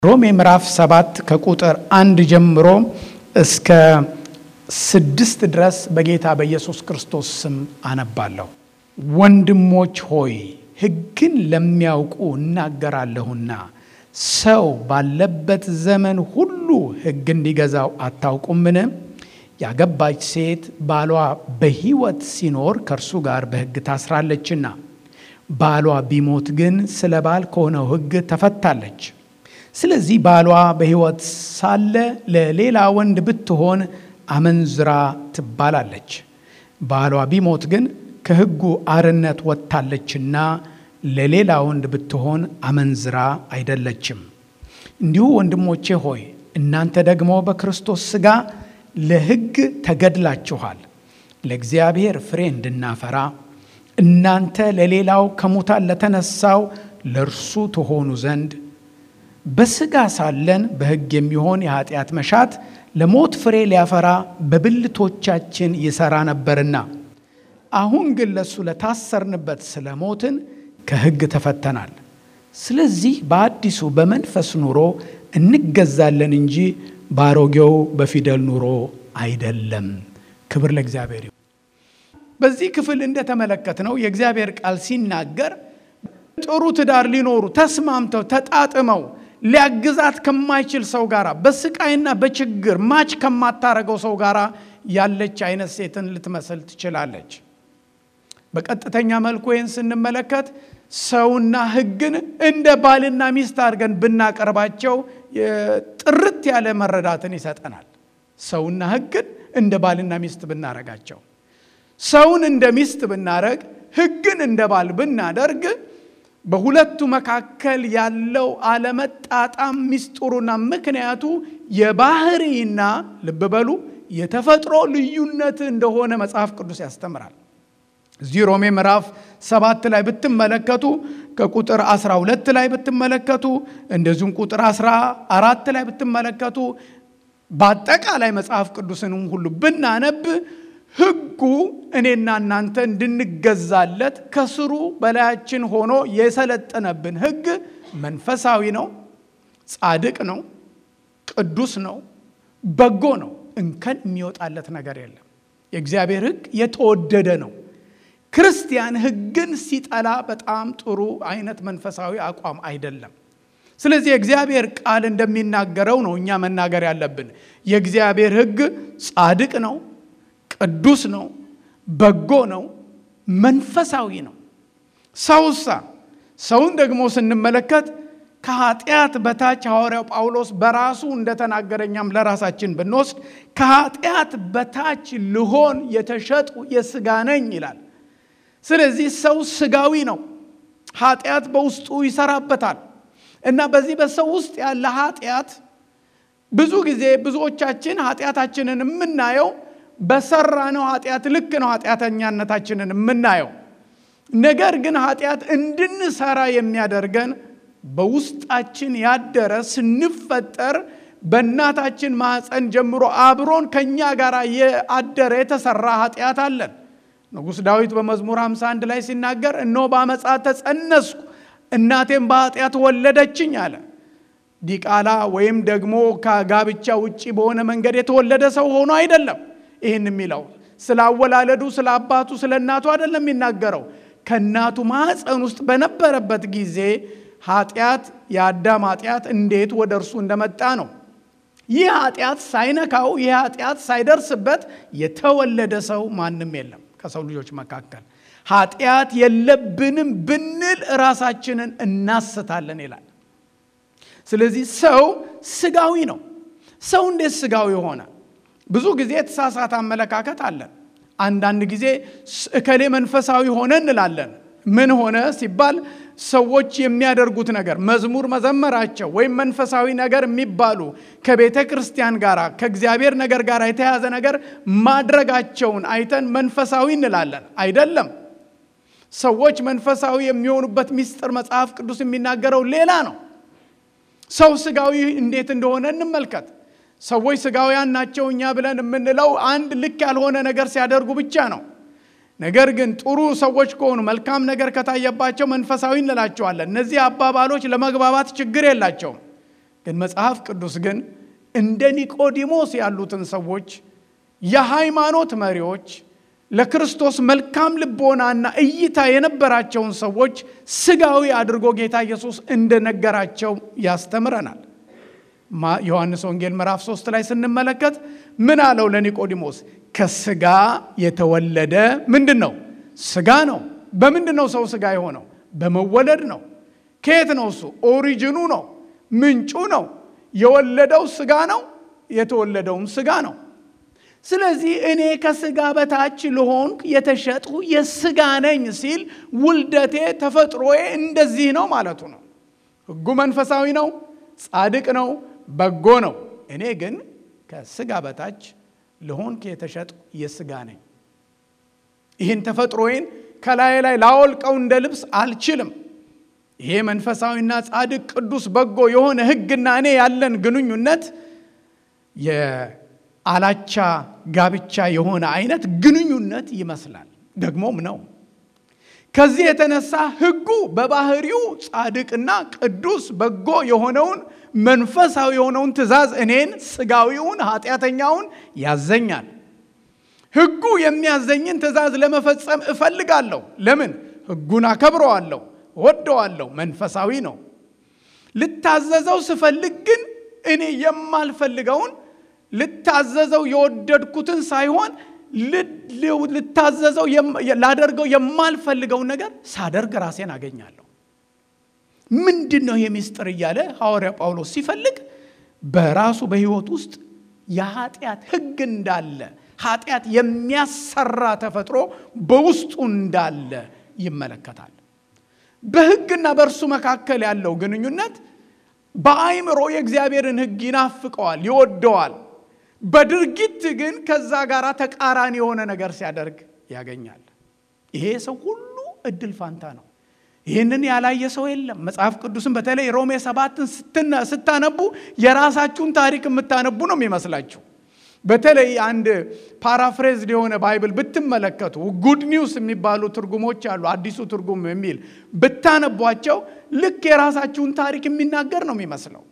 ሮሜ ምዕራፍ ሰባት ከቁጥር አንድ ጀምሮ እስከ ስድስት ድረስ በጌታ በኢየሱስ ክርስቶስ ስም አነባለሁ። ወንድሞች ሆይ ሕግን ለሚያውቁ እናገራለሁና ሰው ባለበት ዘመን ሁሉ ሕግ እንዲገዛው አታውቁምን? ያገባች ሴት ባሏ በሕይወት ሲኖር ከእርሱ ጋር በሕግ ታስራለችና፣ ባሏ ቢሞት ግን ስለ ባል ከሆነው ሕግ ተፈታለች። ስለዚህ ባሏ በሕይወት ሳለ ለሌላ ወንድ ብትሆን አመንዝራ ትባላለች። ባሏ ቢሞት ግን ከሕጉ አርነት ወጥታለችና ለሌላ ወንድ ብትሆን አመንዝራ አይደለችም። እንዲሁ ወንድሞቼ ሆይ እናንተ ደግሞ በክርስቶስ ሥጋ ለሕግ ተገድላችኋል፣ ለእግዚአብሔር ፍሬ እንድናፈራ እናንተ ለሌላው ከሙታን ለተነሳው ለእርሱ ትሆኑ ዘንድ በሥጋ ሳለን በሕግ የሚሆን የኃጢአት መሻት ለሞት ፍሬ ሊያፈራ በብልቶቻችን ይሠራ ነበርና፣ አሁን ግን ለእሱ ለታሰርንበት ስለ ሞትን ከሕግ ተፈተናል። ስለዚህ በአዲሱ በመንፈስ ኑሮ እንገዛለን እንጂ በአሮጌው በፊደል ኑሮ አይደለም። ክብር ለእግዚአብሔር ይሁን። በዚህ ክፍል እንደተመለከትነው የእግዚአብሔር ቃል ሲናገር ጥሩ ትዳር ሊኖሩ ተስማምተው ተጣጥመው ሊያግዛት ከማይችል ሰው ጋር በስቃይና በችግር ማች ከማታረገው ሰው ጋር ያለች አይነት ሴትን ልትመስል ትችላለች። በቀጥተኛ መልኩ ይህን ስንመለከት ሰውና ሕግን እንደ ባልና ሚስት አድርገን ብናቀርባቸው ጥርት ያለ መረዳትን ይሰጠናል። ሰውና ሕግን እንደ ባልና ሚስት ብናረጋቸው፣ ሰውን እንደ ሚስት ብናረግ፣ ሕግን እንደ ባል ብናደርግ በሁለቱ መካከል ያለው አለመጣጣም ሚስጥሩና ምክንያቱ የባህሪና ልብ በሉ የተፈጥሮ ልዩነት እንደሆነ መጽሐፍ ቅዱስ ያስተምራል። እዚህ ሮሜ ምዕራፍ ሰባት ላይ ብትመለከቱ ከቁጥር 12 ላይ ብትመለከቱ እንደዚሁም ቁጥር 14 ላይ ብትመለከቱ በአጠቃላይ መጽሐፍ ቅዱስንም ሁሉ ብናነብ ሕጉ እኔና እናንተ እንድንገዛለት ከስሩ በላያችን ሆኖ የሰለጠነብን ሕግ መንፈሳዊ ነው፣ ጻድቅ ነው፣ ቅዱስ ነው፣ በጎ ነው። እንከን የሚወጣለት ነገር የለም። የእግዚአብሔር ሕግ የተወደደ ነው። ክርስቲያን ሕግን ሲጠላ በጣም ጥሩ አይነት መንፈሳዊ አቋም አይደለም። ስለዚህ የእግዚአብሔር ቃል እንደሚናገረው ነው እኛ መናገር ያለብን። የእግዚአብሔር ሕግ ጻድቅ ነው ቅዱስ ነው፣ በጎ ነው፣ መንፈሳዊ ነው። ሰውሳ ሰውን ደግሞ ስንመለከት ከኃጢአት በታች ሐዋርያው ጳውሎስ በራሱ እንደተናገረ እኛም ለራሳችን ብንወስድ ከኃጢአት በታች ልሆን የተሸጡ የሥጋ ነኝ ይላል። ስለዚህ ሰው ሥጋዊ ነው። ኃጢአት በውስጡ ይሰራበታል እና በዚህ በሰው ውስጥ ያለ ኃጢአት ብዙ ጊዜ ብዙዎቻችን ኃጢአታችንን የምናየው በሰራ ነው ኃጢአት ልክ ነው ኃጢአተኛነታችንን የምናየው። ነገር ግን ኃጢአት እንድንሰራ የሚያደርገን በውስጣችን ያደረ ስንፈጠር በእናታችን ማኅፀን ጀምሮ አብሮን ከእኛ ጋር የአደረ የተሰራ ኃጢአት አለን። ንጉሥ ዳዊት በመዝሙር 51 ላይ ሲናገር እነሆ በአመፃ ተጸነስኩ እናቴም በኃጢአት ወለደችኝ አለ። ዲቃላ ወይም ደግሞ ከጋብቻ ውጭ በሆነ መንገድ የተወለደ ሰው ሆኖ አይደለም ይህን የሚለው ስለ አወላለዱ ስለ አባቱ ስለ እናቱ አይደለም የሚናገረው። ከእናቱ ማኅፀን ውስጥ በነበረበት ጊዜ ኃጢአት የአዳም ኃጢአት እንዴት ወደ እርሱ እንደመጣ ነው። ይህ ኃጢአት ሳይነካው ይህ ኃጢአት ሳይደርስበት የተወለደ ሰው ማንም የለም ከሰው ልጆች መካከል። ኃጢአት የለብንም ብንል ራሳችንን እናስታለን ይላል። ስለዚህ ሰው ስጋዊ ነው። ሰው እንዴት ስጋዊ ሆነ? ብዙ ጊዜ የተሳሳተ አመለካከት አለን። አንዳንድ ጊዜ እከሌ መንፈሳዊ ሆነ እንላለን። ምን ሆነ ሲባል ሰዎች የሚያደርጉት ነገር መዝሙር መዘመራቸው ወይም መንፈሳዊ ነገር የሚባሉ ከቤተ ክርስቲያን ጋር ከእግዚአብሔር ነገር ጋር የተያዘ ነገር ማድረጋቸውን አይተን መንፈሳዊ እንላለን። አይደለም። ሰዎች መንፈሳዊ የሚሆኑበት ምስጢር መጽሐፍ ቅዱስ የሚናገረው ሌላ ነው። ሰው ስጋዊ እንዴት እንደሆነ እንመልከት። ሰዎች ስጋውያን ናቸው እኛ ብለን የምንለው አንድ ልክ ያልሆነ ነገር ሲያደርጉ ብቻ ነው። ነገር ግን ጥሩ ሰዎች ከሆኑ መልካም ነገር ከታየባቸው መንፈሳዊ እንላቸዋለን። እነዚህ አባባሎች ለመግባባት ችግር የላቸውም። ግን መጽሐፍ ቅዱስ ግን እንደ ኒቆዲሞስ ያሉትን ሰዎች የሃይማኖት መሪዎች ለክርስቶስ መልካም ልቦናና እይታ የነበራቸውን ሰዎች ስጋዊ አድርጎ ጌታ ኢየሱስ እንደነገራቸው ያስተምረናል። ዮሐንስ ወንጌል ምዕራፍ 3 ላይ ስንመለከት ምን አለው ለኒቆዲሞስ? ከስጋ የተወለደ ምንድን ነው? ስጋ ነው። በምንድን ነው ሰው ስጋ የሆነው? በመወለድ ነው። ከየት ነው እሱ? ኦሪጅኑ ነው፣ ምንጩ ነው። የወለደው ስጋ ነው፣ የተወለደውም ስጋ ነው። ስለዚህ እኔ ከስጋ በታች ልሆን የተሸጥሁ የስጋ ነኝ ሲል ውልደቴ ተፈጥሮዬ እንደዚህ ነው ማለቱ ነው። ሕጉ መንፈሳዊ ነው፣ ጻድቅ ነው፣ በጎ ነው። እኔ ግን ከስጋ በታች ልሆን የተሸጥሁ የስጋ ነኝ። ይህን ተፈጥሮዬን ከላይ ላይ ላወልቀው እንደ ልብስ አልችልም። ይሄ መንፈሳዊና ጻድቅ ቅዱስ በጎ የሆነ ሕግና እኔ ያለን ግንኙነት የአላቻ ጋብቻ የሆነ አይነት ግንኙነት ይመስላል፣ ደግሞም ነው። ከዚህ የተነሳ ሕጉ በባህሪው ጻድቅና ቅዱስ በጎ የሆነውን መንፈሳዊ የሆነውን ትእዛዝ እኔን ስጋዊውን ኃጢአተኛውን ያዘኛል። ሕጉ የሚያዘኝን ትእዛዝ ለመፈጸም እፈልጋለሁ። ለምን? ሕጉን አከብረዋለሁ፣ እወደዋለሁ፣ መንፈሳዊ ነው። ልታዘዘው ስፈልግ ግን እኔ የማልፈልገውን ልታዘዘው የወደድኩትን ሳይሆን ልታዘዘው ላደርገው የማልፈልገውን ነገር ሳደርግ ራሴን አገኛለሁ። ምንድን ነው ይሄ ምስጢር እያለ ሐዋርያ ጳውሎስ ሲፈልግ በራሱ በሕይወት ውስጥ የኃጢአት ሕግ እንዳለ ኃጢአት የሚያሰራ ተፈጥሮ በውስጡ እንዳለ ይመለከታል። በሕግና በእርሱ መካከል ያለው ግንኙነት በአይምሮ የእግዚአብሔርን ሕግ ይናፍቀዋል፣ ይወደዋል። በድርጊት ግን ከዛ ጋር ተቃራኒ የሆነ ነገር ሲያደርግ ያገኛል። ይሄ ሰው ሁሉ እድል ፋንታ ነው። ይህንን ያላየ ሰው የለም። መጽሐፍ ቅዱስን በተለይ ሮሜ ሰባትን ስታነቡ የራሳችሁን ታሪክ የምታነቡ ነው የሚመስላችሁ። በተለይ አንድ ፓራፍሬዝድ የሆነ ባይብል ብትመለከቱ ጉድ ኒውስ የሚባሉ ትርጉሞች አሉ። አዲሱ ትርጉም የሚል ብታነቧቸው ልክ የራሳችሁን ታሪክ የሚናገር ነው የሚመስለው።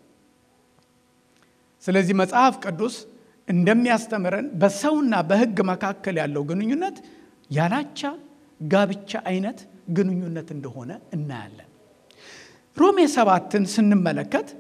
ስለዚህ መጽሐፍ ቅዱስ እንደሚያስተምረን በሰውና በሕግ መካከል ያለው ግንኙነት ያላቻ ጋብቻ አይነት ግንኙነት እንደሆነ እናያለን። ሮሜ ሰባትን ስንመለከት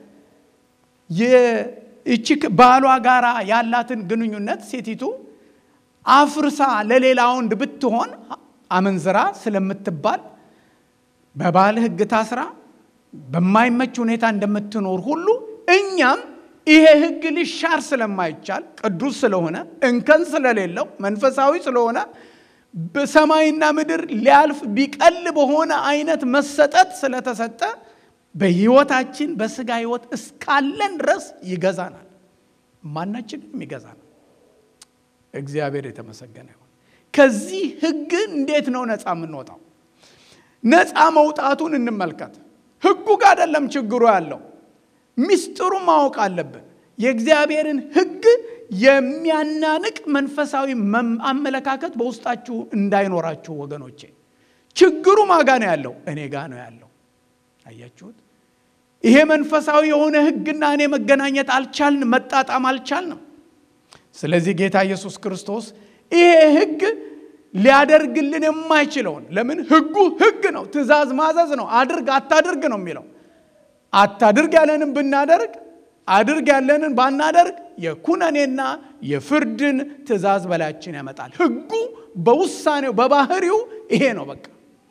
ይቺ ባሏ ጋራ ያላትን ግንኙነት ሴቲቱ አፍርሳ ለሌላ ወንድ ብትሆን አመንዝራ ስለምትባል በባል ሕግ ታስራ በማይመች ሁኔታ እንደምትኖር ሁሉ እኛም ይሄ ሕግ ሊሻር ስለማይቻል ቅዱስ ስለሆነ እንከን ስለሌለው መንፈሳዊ ስለሆነ በሰማይና ምድር ሊያልፍ ቢቀል በሆነ አይነት መሰጠት ስለተሰጠ በህይወታችን በስጋ ህይወት እስካለን ድረስ ይገዛናል። ማናችንም ይገዛናል። እግዚአብሔር የተመሰገነ ይሁን። ከዚህ ህግ እንዴት ነው ነፃ የምንወጣው? ነፃ መውጣቱን እንመልከት። ህጉ ጋር አይደለም ችግሩ ያለው፣ ሚስጥሩ ማወቅ አለብን። የእግዚአብሔርን ህግ የሚያናንቅ መንፈሳዊ አመለካከት በውስጣችሁ እንዳይኖራችሁ ወገኖቼ። ችግሩ ማጋ ነው ያለው? እኔ ጋ ነው ያለው። አያችሁት? ይሄ መንፈሳዊ የሆነ ህግና እኔ መገናኘት አልቻልንም፣ መጣጣም አልቻልንም። ስለዚህ ጌታ ኢየሱስ ክርስቶስ ይሄ ህግ ሊያደርግልን የማይችለውን ለምን? ህጉ ህግ ነው፣ ትእዛዝ ማዘዝ ነው። አድርግ አታድርግ ነው የሚለው። አታድርግ ያለንን ብናደርግ አድርግ ያለንን ባናደርግ የኩነኔና የፍርድን ትእዛዝ በላያችን ያመጣል። ህጉ በውሳኔው በባህሪው ይሄ ነው በቃ።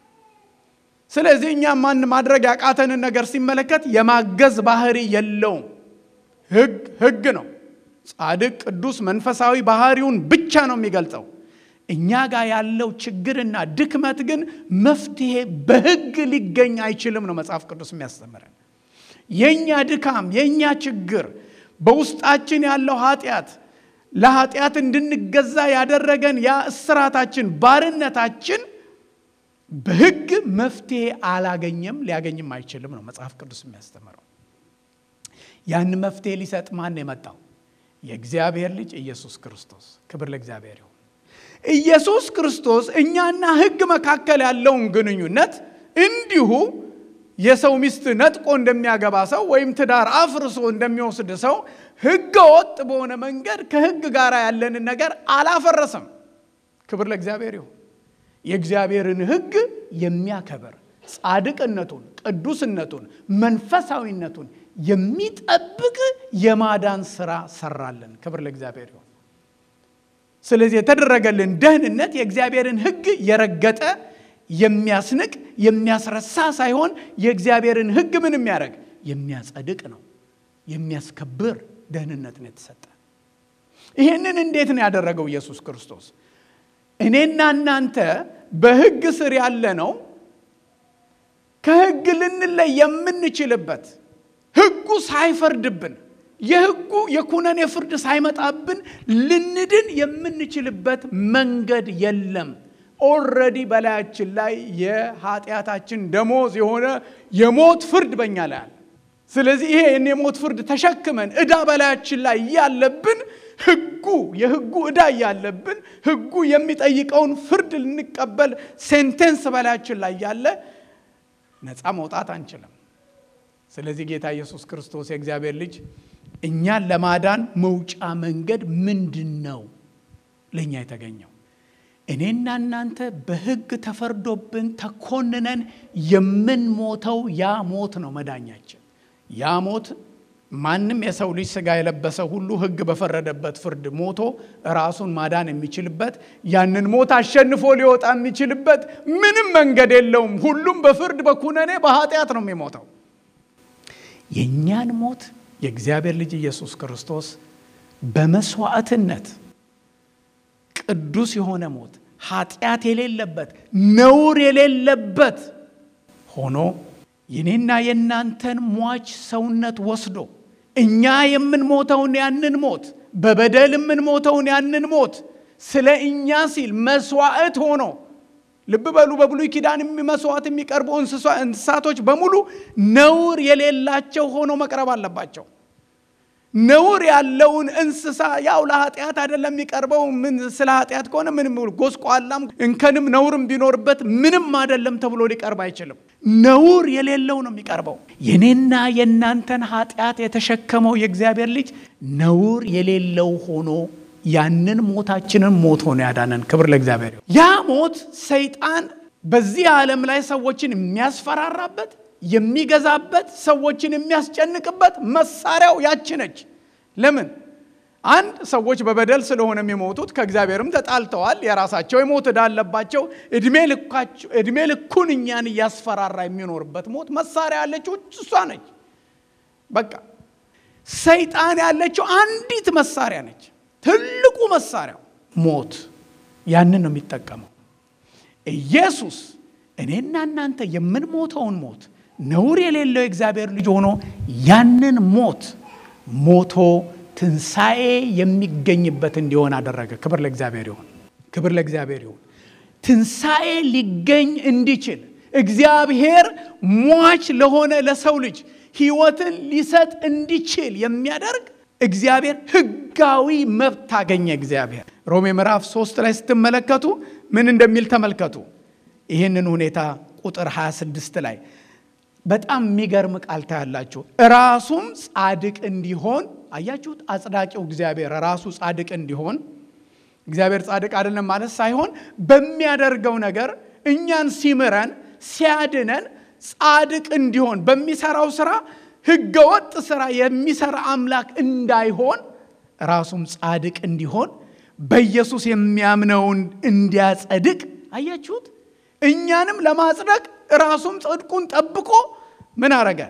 ስለዚህ እኛ ማን ማድረግ ያቃተንን ነገር ሲመለከት የማገዝ ባህሪ የለውም። ህግ ህግ ነው። ጻድቅ፣ ቅዱስ፣ መንፈሳዊ ባህሪውን ብቻ ነው የሚገልጸው። እኛ ጋር ያለው ችግርና ድክመት ግን መፍትሄ በህግ ሊገኝ አይችልም ነው መጽሐፍ ቅዱስ የሚያስተምረን። የእኛ ድካም የእኛ ችግር በውስጣችን ያለው ኃጢአት ለኃጢአት እንድንገዛ ያደረገን ያ እስራታችን ባርነታችን በህግ መፍትሄ አላገኘም ሊያገኝም አይችልም ነው መጽሐፍ ቅዱስ የሚያስተምረው። ያን መፍትሄ ሊሰጥ ማን የመጣው? የእግዚአብሔር ልጅ ኢየሱስ ክርስቶስ። ክብር ለእግዚአብሔር ይሁን። ኢየሱስ ክርስቶስ እኛና ህግ መካከል ያለውን ግንኙነት እንዲሁ የሰው ሚስት ነጥቆ እንደሚያገባ ሰው ወይም ትዳር አፍርሶ እንደሚወስድ ሰው ሕገ ወጥ በሆነ መንገድ ከሕግ ጋር ያለንን ነገር አላፈረሰም። ክብር ለእግዚአብሔር ይሁን። የእግዚአብሔርን ሕግ የሚያከብር ጻድቅነቱን፣ ቅዱስነቱን፣ መንፈሳዊነቱን የሚጠብቅ የማዳን ስራ ሰራለን። ክብር ለእግዚአብሔር ይሁን። ስለዚህ የተደረገልን ደህንነት የእግዚአብሔርን ሕግ የረገጠ የሚያስንቅ የሚያስረሳ ሳይሆን የእግዚአብሔርን ሕግ ምን የሚያደርግ የሚያጸድቅ ነው፣ የሚያስከብር ደህንነት ነው የተሰጠ። ይህንን እንዴት ነው ያደረገው ኢየሱስ ክርስቶስ? እኔና እናንተ በሕግ ስር ያለ ነው ከሕግ ልንለይ የምንችልበት ሕጉ ሳይፈርድብን የሕጉ የኩነኔ ፍርድ ሳይመጣብን ልንድን የምንችልበት መንገድ የለም። ኦልሬዲ በላያችን ላይ የኃጢአታችን ደሞዝ የሆነ የሞት ፍርድ በኛ ላይ አለ። ስለዚህ ይሄን የሞት ፍርድ ተሸክመን ዕዳ በላያችን ላይ እያለብን ሕጉ የሕጉ ዕዳ እያለብን ሕጉ የሚጠይቀውን ፍርድ ልንቀበል ሴንቴንስ በላያችን ላይ ያለ ነፃ መውጣት አንችልም። ስለዚህ ጌታ ኢየሱስ ክርስቶስ የእግዚአብሔር ልጅ እኛን ለማዳን መውጫ መንገድ ምንድን ነው ለእኛ የተገኘው? እኔና እናንተ በሕግ ተፈርዶብን ተኮንነን የምንሞተው ያ ሞት ነው መዳኛችን። ያ ሞት ማንም የሰው ልጅ ሥጋ የለበሰ ሁሉ ሕግ በፈረደበት ፍርድ ሞቶ ራሱን ማዳን የሚችልበት ያንን ሞት አሸንፎ ሊወጣ የሚችልበት ምንም መንገድ የለውም። ሁሉም በፍርድ በኩነኔ በኃጢአት ነው የሚሞተው። የእኛን ሞት የእግዚአብሔር ልጅ ኢየሱስ ክርስቶስ በመስዋዕትነት ቅዱስ የሆነ ሞት ኃጢአት የሌለበት ነውር የሌለበት ሆኖ የኔና የእናንተን ሟች ሰውነት ወስዶ እኛ የምንሞተውን ያንን ሞት በበደል የምንሞተውን ያንን ሞት ስለ እኛ ሲል መስዋዕት ሆኖ ልብ በሉ። በብሉይ ኪዳን መስዋዕት የሚቀርቡ እንስሳቶች በሙሉ ነውር የሌላቸው ሆኖ መቅረብ አለባቸው። ነውር ያለውን እንስሳ ያው ለኃጢአት አይደለም የሚቀርበው። ምን ስለ ኃጢአት ከሆነ ምንም ጎስቋላም እንከንም ነውርም ቢኖርበት ምንም አይደለም ተብሎ ሊቀርብ አይችልም። ነውር የሌለው ነው የሚቀርበው። የኔና የእናንተን ኃጢአት የተሸከመው የእግዚአብሔር ልጅ ነውር የሌለው ሆኖ ያንን ሞታችንን ሞት ሆኖ ያዳነን። ክብር ለእግዚአብሔር። ያ ሞት ሰይጣን በዚህ ዓለም ላይ ሰዎችን የሚያስፈራራበት የሚገዛበት ሰዎችን የሚያስጨንቅበት መሳሪያው ያች ነች። ለምን? አንድ ሰዎች በበደል ስለሆነ የሚሞቱት ከእግዚአብሔርም ተጣልተዋል። የራሳቸው የሞት ዕዳ አለባቸው። ዕድሜ ልኩን እኛን እያስፈራራ የሚኖርበት ሞት መሳሪያ ያለችው እሷ ነች። በቃ ሰይጣን ያለችው አንዲት መሳሪያ ነች። ትልቁ መሳሪያው ሞት። ያንን ነው የሚጠቀመው። ኢየሱስ እኔና እናንተ የምንሞተውን ሞት ነውር የሌለው የእግዚአብሔር ልጅ ሆኖ ያንን ሞት ሞቶ ትንሣኤ የሚገኝበት እንዲሆን አደረገ። ክብር ለእግዚአብሔር ይሁን። ክብር ለእግዚአብሔር ይሁን። ትንሣኤ ሊገኝ እንዲችል እግዚአብሔር ሟች ለሆነ ለሰው ልጅ ሕይወትን ሊሰጥ እንዲችል የሚያደርግ እግዚአብሔር ሕጋዊ መብት አገኘ። እግዚአብሔር ሮሜ ምዕራፍ ሶስት ላይ ስትመለከቱ ምን እንደሚል ተመልከቱ። ይህንን ሁኔታ ቁጥር 26 ላይ በጣም የሚገርም ቃል ታያላችሁ። ራሱም ጻድቅ እንዲሆን አያችሁት። አጽዳቂው እግዚአብሔር ራሱ ጻድቅ እንዲሆን እግዚአብሔር ጻድቅ አይደለም ማለት ሳይሆን በሚያደርገው ነገር እኛን ሲምረን ሲያድነን ጻድቅ እንዲሆን በሚሰራው ስራ ህገወጥ ስራ የሚሰራ አምላክ እንዳይሆን ራሱም ጻድቅ እንዲሆን በኢየሱስ የሚያምነውን እንዲያጸድቅ አያችሁት። እኛንም ለማጽደቅ ራሱም ጽድቁን ጠብቆ ምን አረገ?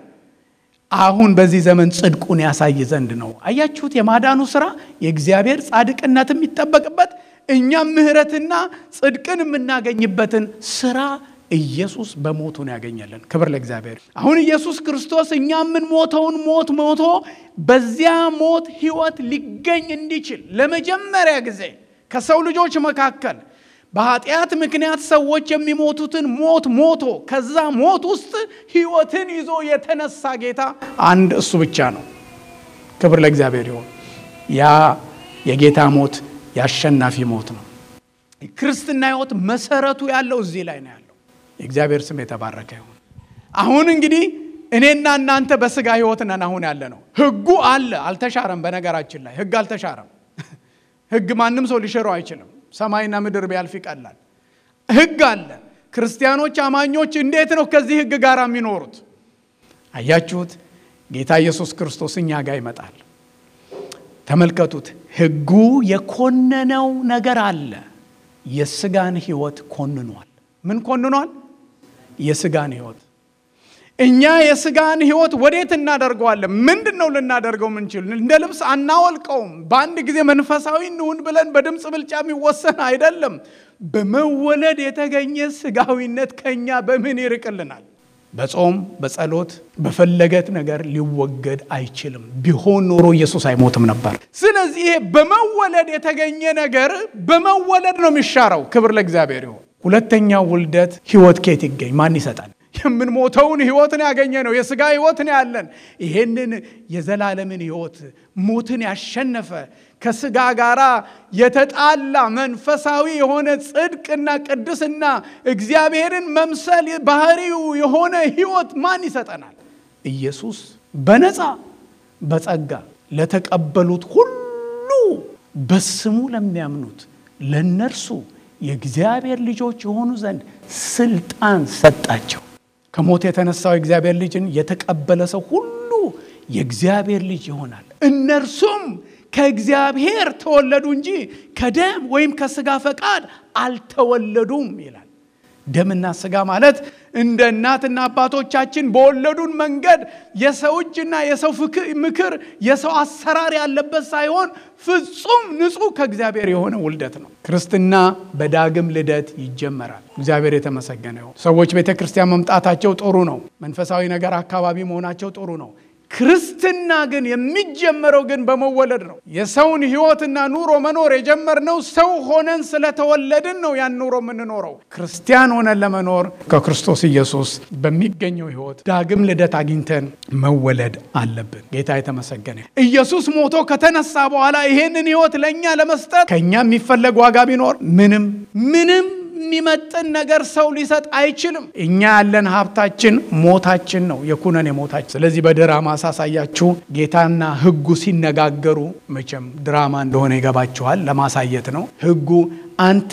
አሁን በዚህ ዘመን ጽድቁን ያሳይ ዘንድ ነው። አያችሁት? የማዳኑ ስራ የእግዚአብሔር ጻድቅነት የሚጠበቅበት እኛም ምሕረትና ጽድቅን የምናገኝበትን ስራ ኢየሱስ በሞቱ ነው ያገኘልን። ክብር ለእግዚአብሔር። አሁን ኢየሱስ ክርስቶስ እኛ የምንሞተውን ሞት ሞቶ በዚያ ሞት ህይወት ሊገኝ እንዲችል ለመጀመሪያ ጊዜ ከሰው ልጆች መካከል በኃጢአት ምክንያት ሰዎች የሚሞቱትን ሞት ሞቶ ከዛ ሞት ውስጥ ህይወትን ይዞ የተነሳ ጌታ አንድ እሱ ብቻ ነው። ክብር ለእግዚአብሔር ይሁን። ያ የጌታ ሞት የአሸናፊ ሞት ነው። ክርስትና ህይወት መሰረቱ ያለው እዚህ ላይ ነው ያለው። የእግዚአብሔር ስም የተባረከ ይሁን። አሁን እንግዲህ እኔና እናንተ በስጋ ህይወት ነን አሁን ያለ ነው። ህጉ አለ አልተሻረም። በነገራችን ላይ ህግ አልተሻረም። ህግ ማንም ሰው ሊሽረው አይችልም። ሰማይና ምድር ቢያልፍ ይቀላል። ህግ አለ። ክርስቲያኖች አማኞች እንዴት ነው ከዚህ ህግ ጋር የሚኖሩት? አያችሁት? ጌታ ኢየሱስ ክርስቶስ እኛ ጋር ይመጣል። ተመልከቱት። ህጉ የኮነነው ነገር አለ። የስጋን ህይወት ኮንኗል። ምን ኮንኗል? የስጋን ህይወት እኛ የስጋን ህይወት ወዴት እናደርገዋለን? ምንድን ነው ልናደርገው ምንችል? እንደ ልብስ አናወልቀውም። በአንድ ጊዜ መንፈሳዊ እንሁን ብለን በድምፅ ብልጫ የሚወሰን አይደለም። በመወለድ የተገኘ ስጋዊነት ከኛ በምን ይርቅልናል? በጾም በጸሎት በፈለገት ነገር ሊወገድ አይችልም። ቢሆን ኖሮ ኢየሱስ አይሞትም ነበር። ስለዚህ ይሄ በመወለድ የተገኘ ነገር በመወለድ ነው የሚሻረው። ክብር ለእግዚአብሔር ይሁን። ሁለተኛው ውልደት ህይወት ከየት ይገኝ? ማን ይሰጣል? የምንሞተውን ህይወትን ያገኘ ነው። የስጋ ህይወትን ያለን ይሄንን የዘላለምን ህይወት ሞትን ያሸነፈ ከስጋ ጋር የተጣላ መንፈሳዊ የሆነ ጽድቅና ቅድስና እግዚአብሔርን መምሰል ባህሪው የሆነ ህይወት ማን ይሰጠናል? ኢየሱስ በነፃ በጸጋ ለተቀበሉት ሁሉ በስሙ ለሚያምኑት ለነርሱ የእግዚአብሔር ልጆች የሆኑ ዘንድ ስልጣን ሰጣቸው። ከሞት የተነሳው የእግዚአብሔር ልጅን የተቀበለ ሰው ሁሉ የእግዚአብሔር ልጅ ይሆናል። እነርሱም ከእግዚአብሔር ተወለዱ እንጂ ከደም ወይም ከስጋ ፈቃድ አልተወለዱም ይላል። ደምና ስጋ ማለት እንደ እናትና አባቶቻችን በወለዱን መንገድ የሰው እጅና የሰው ምክር የሰው አሰራር ያለበት ሳይሆን ፍጹም ንጹሕ ከእግዚአብሔር የሆነ ውልደት ነው። ክርስትና በዳግም ልደት ይጀመራል። እግዚአብሔር የተመሰገነ ይሁን። ሰዎች ቤተ ክርስቲያን መምጣታቸው ጥሩ ነው። መንፈሳዊ ነገር አካባቢ መሆናቸው ጥሩ ነው። ክርስትና ግን የሚጀመረው ግን በመወለድ ነው። የሰውን ሕይወትና ኑሮ መኖር የጀመርነው ሰው ሆነን ስለተወለድን ነው። ያን ኑሮ የምንኖረው ክርስቲያን ሆነን ለመኖር ከክርስቶስ ኢየሱስ በሚገኘው ሕይወት ዳግም ልደት አግኝተን መወለድ አለብን። ጌታ የተመሰገነ። ኢየሱስ ሞቶ ከተነሳ በኋላ ይሄንን ሕይወት ለእኛ ለመስጠት ከእኛ የሚፈለግ ዋጋ ቢኖር ምንም ምንም የሚመጥን ነገር ሰው ሊሰጥ አይችልም። እኛ ያለን ሀብታችን ሞታችን ነው፣ የኩነኔ ሞታችን። ስለዚህ በድራማ ሳሳያችሁ ጌታና ሕጉ ሲነጋገሩ መቼም ድራማ እንደሆነ ይገባችኋል። ለማሳየት ነው። ሕጉ አንተ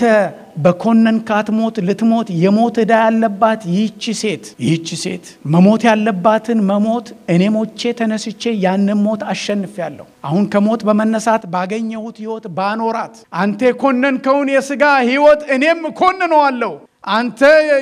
በኮነንካት ሞት ልትሞት የሞት ዕዳ ያለባት ይህቺ ሴት ይህቺ ሴት መሞት ያለባትን መሞት እኔ ሞቼ ተነስቼ ያንን ሞት አሸንፊያለሁ። አሁን ከሞት በመነሳት ባገኘሁት ሕይወት ባኖራት አንተ የኮነንከውን የሥጋ ሕይወት እኔም እኮንነዋለሁ። አንተ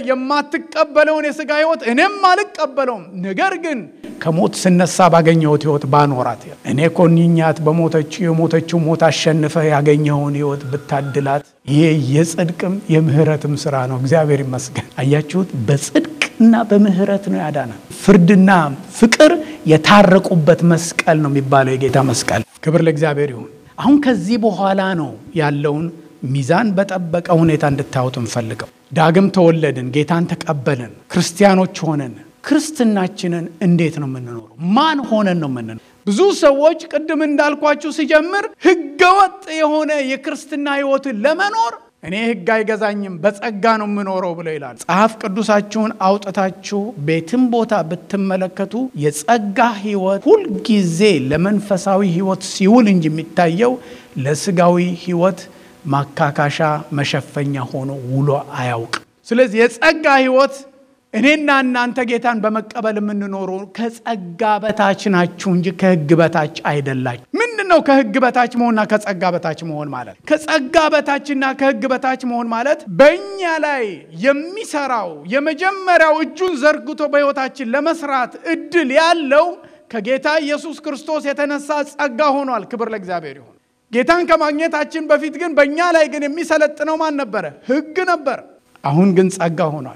የማትቀበለውን የሥጋ ሕይወት እኔም አልቀበለውም። ነገር ግን ከሞት ስነሳ ባገኘሁት ሕይወት ባኖራት እኔ ኮንኛት በሞተችው የሞተችው ሞት አሸንፈ ያገኘኸውን ሕይወት ብታድላት ይሄ የጽድቅም የምህረትም ስራ ነው። እግዚአብሔር ይመስገን። አያችሁት? በጽድቅና በምህረት ነው ያዳናል። ፍርድና ፍቅር የታረቁበት መስቀል ነው የሚባለው የጌታ መስቀል። ክብር ለእግዚአብሔር ይሁን። አሁን ከዚህ በኋላ ነው ያለውን ሚዛን በጠበቀ ሁኔታ እንድታዩት እንፈልገው። ዳግም ተወለድን፣ ጌታን ተቀበልን፣ ክርስቲያኖች ሆነን ክርስትናችንን እንዴት ነው የምንኖረው? ማን ሆነን ነው የምንኖረው? ብዙ ሰዎች ቅድም እንዳልኳችሁ ሲጀምር ህገወጥ የሆነ የክርስትና ህይወትን ለመኖር እኔ ህግ አይገዛኝም በጸጋ ነው የምኖረው ብለው ይላል። ጸሐፍ ቅዱሳችሁን አውጥታችሁ ቤትም ቦታ ብትመለከቱ የጸጋ ህይወት ሁልጊዜ ለመንፈሳዊ ህይወት ሲውል እንጂ የሚታየው ለስጋዊ ህይወት ማካካሻ መሸፈኛ ሆኖ ውሎ አያውቅም። ስለዚህ የጸጋ ህይወት እኔና እናንተ ጌታን በመቀበል የምንኖሩ ከጸጋ በታች ናችሁ እንጂ ከህግ በታች አይደላችሁ። ምንድን ነው ከህግ በታች መሆንና ከጸጋ በታች መሆን ማለት? ከጸጋ በታችና ከህግ በታች መሆን ማለት በእኛ ላይ የሚሰራው የመጀመሪያው እጁን ዘርግቶ በህይወታችን ለመስራት እድል ያለው ከጌታ ኢየሱስ ክርስቶስ የተነሳ ጸጋ ሆኗል። ክብር ለእግዚአብሔር ይሁን። ጌታን ከማግኘታችን በፊት ግን በእኛ ላይ ግን የሚሰለጥነው ማን ነበረ? ህግ ነበር። አሁን ግን ጸጋ ሆኗል።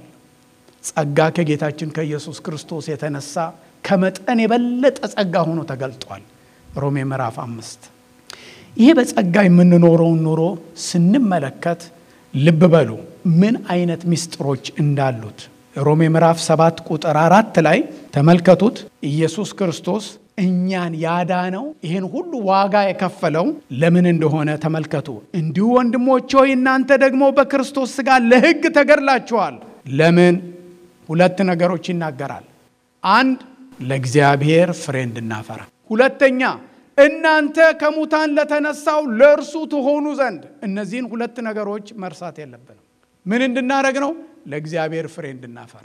ጸጋ ከጌታችን ከኢየሱስ ክርስቶስ የተነሳ ከመጠን የበለጠ ጸጋ ሆኖ ተገልጧል። ሮሜ ምዕራፍ አምስት ይሄ በጸጋ የምንኖረውን ኑሮ ስንመለከት ልብ በሉ ምን አይነት ምስጢሮች እንዳሉት ሮሜ ምዕራፍ ሰባት ቁጥር አራት ላይ ተመልከቱት። ኢየሱስ ክርስቶስ እኛን ያዳነው ይህን ሁሉ ዋጋ የከፈለው ለምን እንደሆነ ተመልከቱ። እንዲሁ ወንድሞች ሆይ እናንተ ደግሞ በክርስቶስ ሥጋ ለሕግ ተገድላችኋል። ለምን? ሁለት ነገሮች ይናገራል። አንድ ለእግዚአብሔር ፍሬ እንድናፈራ፣ ሁለተኛ እናንተ ከሙታን ለተነሳው ለእርሱ ትሆኑ ዘንድ። እነዚህን ሁለት ነገሮች መርሳት የለብንም። ምን እንድናደረግ ነው? ለእግዚአብሔር ፍሬ እንድናፈራ።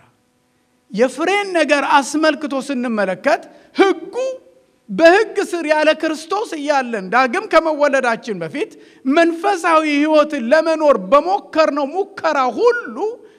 የፍሬን ነገር አስመልክቶ ስንመለከት ሕጉ በሕግ ስር ያለ ክርስቶስ እያለን ዳግም ከመወለዳችን በፊት መንፈሳዊ ሕይወትን ለመኖር በሞከርነው ሙከራ ሁሉ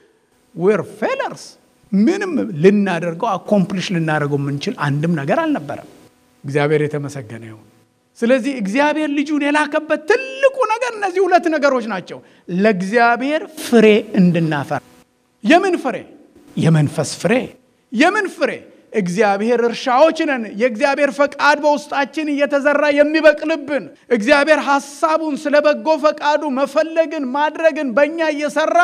ዌር ፌለርስ ምንም ልናደርገው አኮምፕሊሽ ልናደርገው የምንችል አንድም ነገር አልነበረም። እግዚአብሔር የተመሰገነ ይሁን። ስለዚህ እግዚአብሔር ልጁን የላከበት ትልቁ ነገር እነዚህ ሁለት ነገሮች ናቸው። ለእግዚአብሔር ፍሬ እንድናፈራ። የምን ፍሬ? የመንፈስ ፍሬ። የምን ፍሬ? እግዚአብሔር እርሻዎች ነን። የእግዚአብሔር ፈቃድ በውስጣችን እየተዘራ የሚበቅልብን እግዚአብሔር ሐሳቡን ስለ በጎ ፈቃዱ መፈለግን ማድረግን በእኛ እየሰራ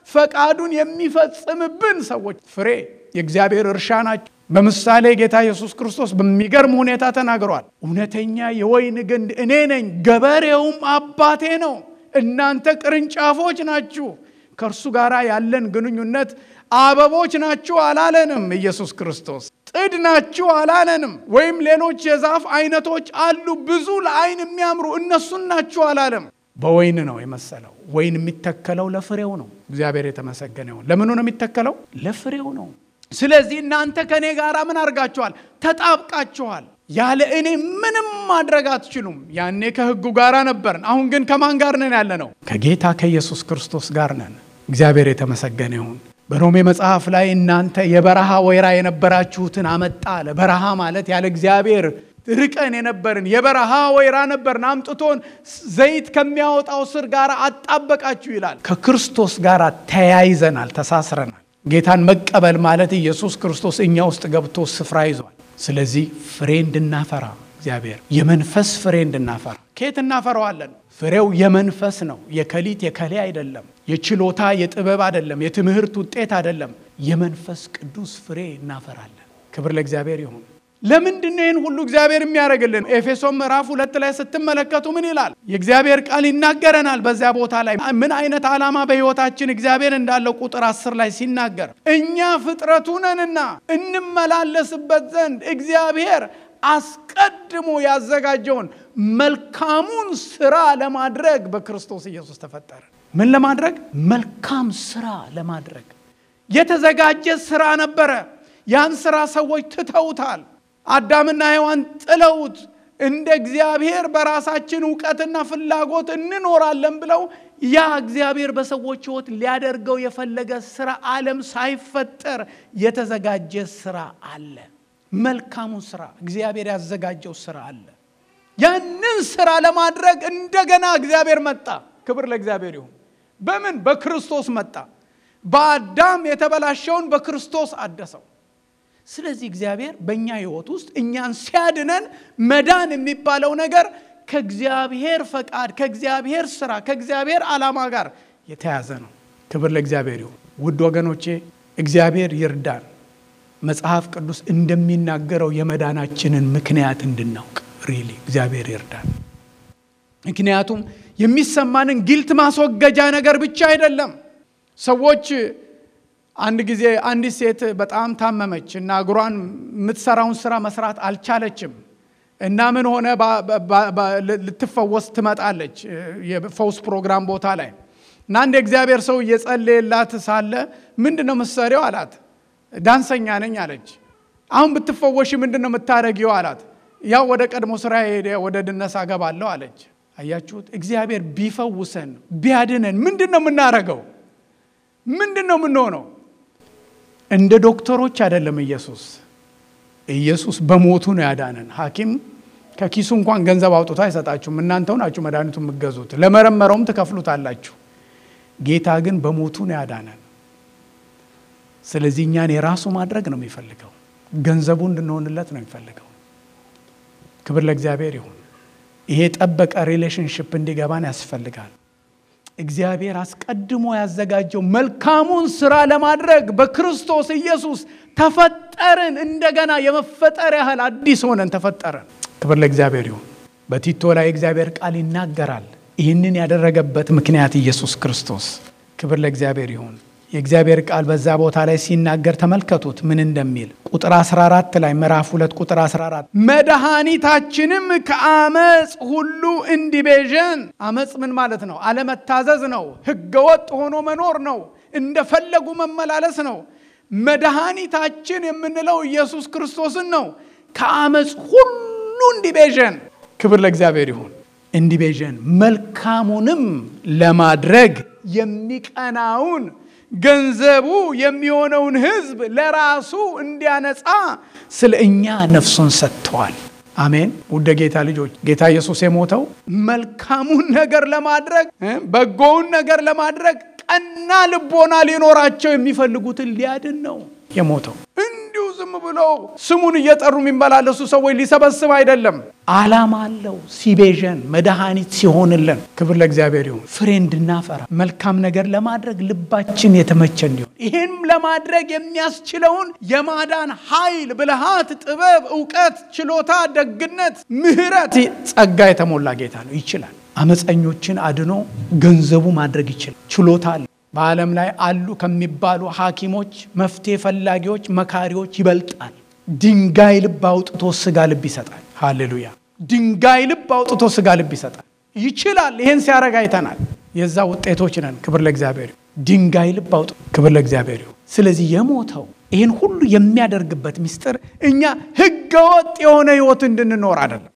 ፈቃዱን የሚፈጽምብን ሰዎች ፍሬ የእግዚአብሔር እርሻ ናቸው። በምሳሌ ጌታ ኢየሱስ ክርስቶስ በሚገርም ሁኔታ ተናግሯል። እውነተኛ የወይን ግንድ እኔ ነኝ፣ ገበሬውም አባቴ ነው። እናንተ ቅርንጫፎች ናችሁ። ከእርሱ ጋር ያለን ግንኙነት አበቦች ናችሁ አላለንም። ኢየሱስ ክርስቶስ ጥድ ናችሁ አላለንም። ወይም ሌሎች የዛፍ አይነቶች አሉ ብዙ ለዓይን የሚያምሩ እነሱን ናችሁ አላለም። በወይን ነው የመሰለው። ወይን የሚተከለው ለፍሬው ነው። እግዚአብሔር የተመሰገነ ይሁን። ለምኑ ነው የሚተከለው? ለፍሬው ነው። ስለዚህ እናንተ ከእኔ ጋር ምን አድርጋችኋል? ተጣብቃችኋል። ያለ እኔ ምንም ማድረግ አትችሉም። ያኔ ከሕጉ ጋር ነበርን። አሁን ግን ከማን ጋር ነን ያለ ነው? ከጌታ ከኢየሱስ ክርስቶስ ጋር ነን። እግዚአብሔር የተመሰገነ ይሁን። በሮሜ መጽሐፍ ላይ እናንተ የበረሃ ወይራ የነበራችሁትን አመጣ አለ። በረሃ ማለት ያለ እግዚአብሔር ርቀን የነበርን የበረሃ ወይራ ነበርን፣ አምጥቶን ዘይት ከሚያወጣው ስር ጋር አጣበቃችሁ ይላል። ከክርስቶስ ጋር ተያይዘናል፣ ተሳስረናል። ጌታን መቀበል ማለት ኢየሱስ ክርስቶስ እኛ ውስጥ ገብቶ ስፍራ ይዟል። ስለዚህ ፍሬ እንድናፈራ እግዚአብሔር የመንፈስ ፍሬ እንድናፈራ ከየት እናፈራዋለን? ፍሬው የመንፈስ ነው። የከሊት የከሌ አይደለም። የችሎታ የጥበብ አይደለም። የትምህርት ውጤት አይደለም። የመንፈስ ቅዱስ ፍሬ እናፈራለን። ክብር ለእግዚአብሔር ይሁን። ለምንድን ነው ይህን ሁሉ እግዚአብሔር የሚያደርግልን? ኤፌሶን ምዕራፍ ሁለት ላይ ስትመለከቱ ምን ይላል? የእግዚአብሔር ቃል ይናገረናል። በዚያ ቦታ ላይ ምን አይነት ዓላማ በሕይወታችን እግዚአብሔር እንዳለው ቁጥር አስር ላይ ሲናገር እኛ ፍጥረቱ ነንና እንመላለስበት ዘንድ እግዚአብሔር አስቀድሞ ያዘጋጀውን መልካሙን ስራ ለማድረግ በክርስቶስ ኢየሱስ ተፈጠረ። ምን ለማድረግ? መልካም ስራ ለማድረግ የተዘጋጀ ስራ ነበረ። ያን ስራ ሰዎች ትተውታል። አዳምና ሔዋን ጥለውት እንደ እግዚአብሔር በራሳችን እውቀትና ፍላጎት እንኖራለን ብለው ያ እግዚአብሔር በሰዎች ሕይወት ሊያደርገው የፈለገ ስራ ዓለም ሳይፈጠር የተዘጋጀ ስራ አለ። መልካሙን ስራ እግዚአብሔር ያዘጋጀው ስራ አለ። ያንን ስራ ለማድረግ እንደገና እግዚአብሔር መጣ። ክብር ለእግዚአብሔር ይሁን። በምን? በክርስቶስ መጣ። በአዳም የተበላሸውን በክርስቶስ አደሰው። ስለዚህ እግዚአብሔር በእኛ ህይወት ውስጥ እኛን ሲያድነን መዳን የሚባለው ነገር ከእግዚአብሔር ፈቃድ፣ ከእግዚአብሔር ስራ፣ ከእግዚአብሔር ዓላማ ጋር የተያዘ ነው። ክብር ለእግዚአብሔር ይሁን። ውድ ወገኖቼ እግዚአብሔር ይርዳን። መጽሐፍ ቅዱስ እንደሚናገረው የመዳናችንን ምክንያት እንድናውቅ ሪሊ እግዚአብሔር ይርዳን። ምክንያቱም የሚሰማንን ጊልት ማስወገጃ ነገር ብቻ አይደለም። ሰዎች አንድ ጊዜ አንዲት ሴት በጣም ታመመች እና እግሯን የምትሰራውን ስራ መስራት አልቻለችም እና ምን ሆነ ልትፈወስ ትመጣለች የፈውስ ፕሮግራም ቦታ ላይ እና አንድ የእግዚአብሔር ሰው እየጸለየላት ሳለ ምንድን ነው የምትሰሪው አላት ዳንሰኛ ነኝ አለች አሁን ብትፈወሽ ምንድን ነው የምታደረጊው አላት ያው ወደ ቀድሞ ስራ ሄደ ወደ ድነሳ ገባለሁ አለች አያችሁት እግዚአብሔር ቢፈውሰን ቢያድነን ምንድን ነው የምናደርገው ምንድን ነው የምንሆነው እንደ ዶክተሮች አይደለም ኢየሱስ ኢየሱስ በሞቱ ነው ያዳነን ሀኪም ከኪሱ እንኳን ገንዘብ አውጥቶ አይሰጣችሁም እናንተው ናችሁ መድኃኒቱ የምገዙት ለመረመረውም ትከፍሉታላችሁ ጌታ ግን በሞቱ ነው ያዳነን ስለዚህ እኛን የራሱ ማድረግ ነው የሚፈልገው ገንዘቡ እንድንሆንለት ነው የሚፈልገው ክብር ለእግዚአብሔር ይሁን ይሄ ጠበቀ ሪሌሽንሽፕ እንዲገባን ያስፈልጋል እግዚአብሔር አስቀድሞ ያዘጋጀው መልካሙን ስራ ለማድረግ በክርስቶስ ኢየሱስ ተፈጠርን እንደገና የመፈጠር ያህል አዲስ ሆነን ተፈጠረን ክብር ለእግዚአብሔር ይሁን በቲቶ ላይ እግዚአብሔር ቃል ይናገራል ይህንን ያደረገበት ምክንያት ኢየሱስ ክርስቶስ ክብር ለእግዚአብሔር ይሁን የእግዚአብሔር ቃል በዛ ቦታ ላይ ሲናገር ተመልከቱት ምን እንደሚል ቁጥር 14 ላይ ምዕራፍ 2 ቁጥር 14 መድኃኒታችንም ከአመፅ ሁሉ እንዲቤዠን አመፅ ምን ማለት ነው አለመታዘዝ ነው ህገወጥ ሆኖ መኖር ነው እንደፈለጉ መመላለስ ነው መድኃኒታችን የምንለው ኢየሱስ ክርስቶስን ነው ከአመፅ ሁሉ እንዲቤዠን ክብር ለእግዚአብሔር ይሁን እንዲቤዠን መልካሙንም ለማድረግ የሚቀናውን ገንዘቡ የሚሆነውን ህዝብ ለራሱ እንዲያነጻ ስለ እኛ ነፍሱን ሰጥተዋል አሜን ውደ ጌታ ልጆች ጌታ ኢየሱስ የሞተው መልካሙን ነገር ለማድረግ በጎውን ነገር ለማድረግ ቀና ልቦና ሊኖራቸው የሚፈልጉትን ሊያድን ነው የሞተው እንዲሁ ዝም ብሎ ስሙን እየጠሩ የሚመላለሱ ሰዎች ሊሰበስብ አይደለም አላማ አለው ሲቤዠን መድኃኒት ሲሆንልን ክብር ለእግዚአብሔር ይሁን ፍሬ እንድናፈራ መልካም ነገር ለማድረግ ልባችን የተመቸ እንዲሆን ይህም ለማድረግ የሚያስችለውን የማዳን ኃይል ብልሃት ጥበብ እውቀት ችሎታ ደግነት ምህረት ጸጋ የተሞላ ጌታ ነው ይችላል አመፀኞችን አድኖ ገንዘቡ ማድረግ ይችላል ችሎታ አለ በዓለም ላይ አሉ ከሚባሉ ሐኪሞች መፍትሄ ፈላጊዎች መካሪዎች ይበልጣል ድንጋይ ልብ አውጥቶ ስጋ ልብ ይሰጣል ሃሌሉያ ድንጋይ ልብ አውጥቶ ስጋ ልብ ይሰጣል ይችላል ይህን ሲያረግ አይተናል የዛ ውጤቶች ነን ክብር ለእግዚአብሔር ድንጋይ ልብ አውጥ ክብር ለእግዚአብሔር ስለዚህ የሞተው ይህን ሁሉ የሚያደርግበት ምስጢር እኛ ህገወጥ የሆነ ህይወት እንድንኖር አይደለም